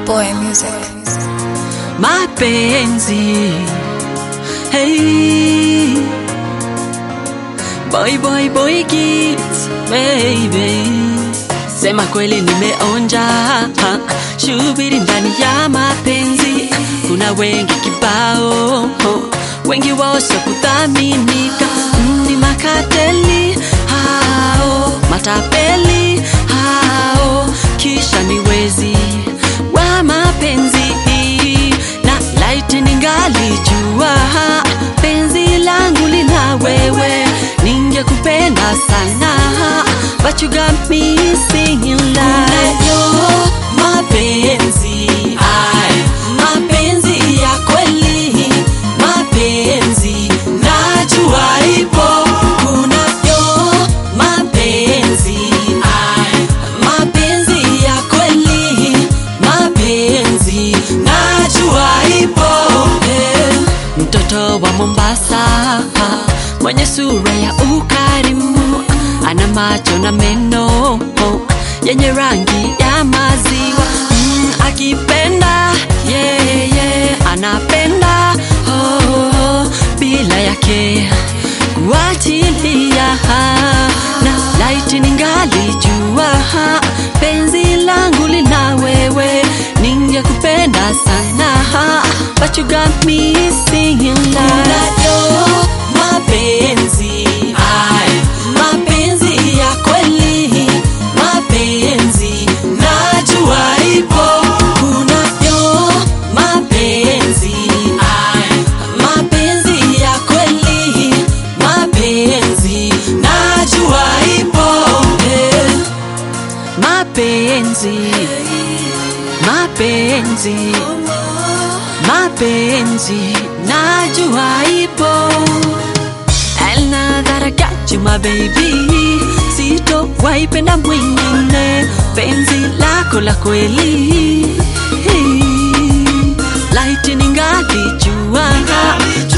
Boy Music. mapenzi hey boy boy boy kids baby sema kweli nimeonja ha, shubiri ndani ya mapenzi kuna wengi kibao wengi wao sio kuthaminika Mm, ni makateli hao matapeli hao kisha ni wezi wa mapenzi na laiti ningalijua penzi langu lina wewe ningekupenda sana but you got me singing like yo mapenzi ay mapenzi ya kweli mapenzi najua ipo kunayo mapenzi ay mapenzi ya kweli mapenzi najua ipo eh. mtoto wa mombasa mwenye sura ya ukarimu ana macho na meno yenye rangi ya maziwa mm, akipenda yeah, yeah, anapenda oh, oh, bila yake kuachilia na laiti ningalijua penzi langu lina wewe ningekupenda sana but you got me singing like yo mapenzi ay mapenzi ya kweli mapenzi najua ipo kunayo mapenzi ay mapenzi ya kweli mapenzi najua ipo eh. mapenzi mapenzi mapenzi najua ipo And now that I got you my baby sito waipenda mwingine penzi lako la kweli laiti ningalijua